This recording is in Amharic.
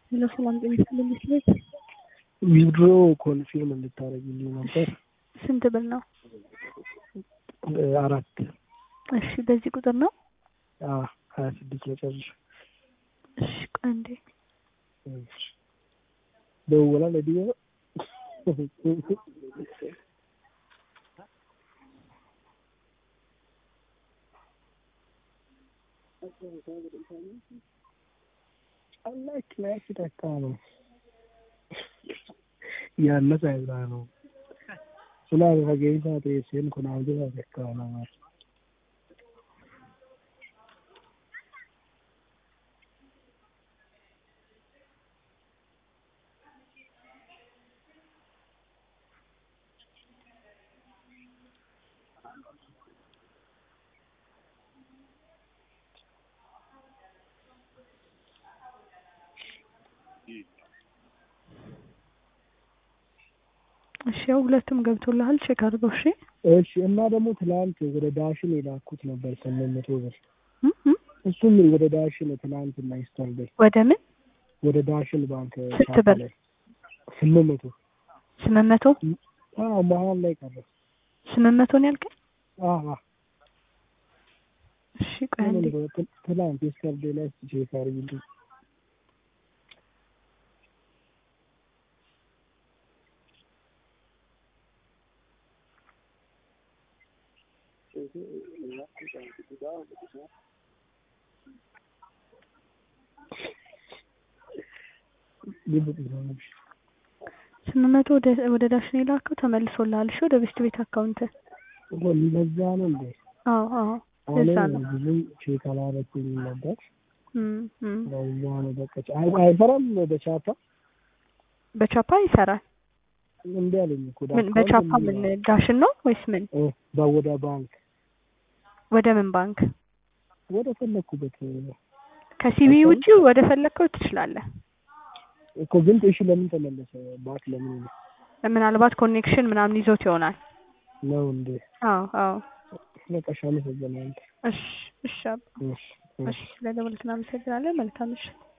ሄሎ ሰላም ጤና ይስጥልኝ ቤት ዊድሮ ኮንፊርም እንድታደርግልኝ ነበር። ስንት ብር ነው? አራት እሺ በዚህ ቁጥር ነው? ሀያ ስድስት መጨረሻ እሺ ቆይ አንዴ ደውላ ለዲዮ Allah kina shi da kano yanna sahibrano suna da gaisa da yasin kuna jira da kano እሺ ያው ሁለቱም ገብቶልሃል ቼክ አድርገው እሺ እሺ እና ደግሞ ትላንት ወደ ዳሽን የላኩት ነበር ስምንት መቶ ብር እም እም እሱም ወደ ዳሽን ትላንት እና ይስተርዴይ ወደ ምን ወደ ዳሽን ባንክ ስንት ብር? ላይ ስምንት መቶ ስምንት መቶ አዎ መሀል ላይ ቀረ ስምንት መቶ ነው ያልከኝ አዎ እሺ ቆይ አንዴ ትላንት የስተርዴይ ላይ ቼክ አድርጊልኝ ስምንት መቶ ወደ ወደ ዳሽን የላከው ተመልሶልሃል እሺ ወደ ቤስት ቤት አካውንት ለዛ ነው እንዴ አዎ አዎ እኔ ለዛ ነው ብዙም ቼክ አላረኩኝም ነበር እም እም ለዛ ነው በቃ አይ- አይሰራም በቻፓ በቻፓ ይሰራል እንዲ አለኝ እኮ ምን በቻፓ ምን ዳሽን ነው ወይስ ምን በወደ ባንክ ወደ ምን ባንክ ወደ ፈለኩበት ከሲቢ ውጪ ወደ ፈለግከው ትችላለህ እኮ ግን እሺ ለምን ተመለሰ ባክ ለምን ነው ምናልባት ኮኔክሽን ምናምን ይዞት ይሆናል ነው እንዴ አዎ አዎ በቃ እሺ አመሰግናለሁ እሺ እሺ አባ እሺ እሺ ስለደወልክ እናመሰግናለን መልካም እሺ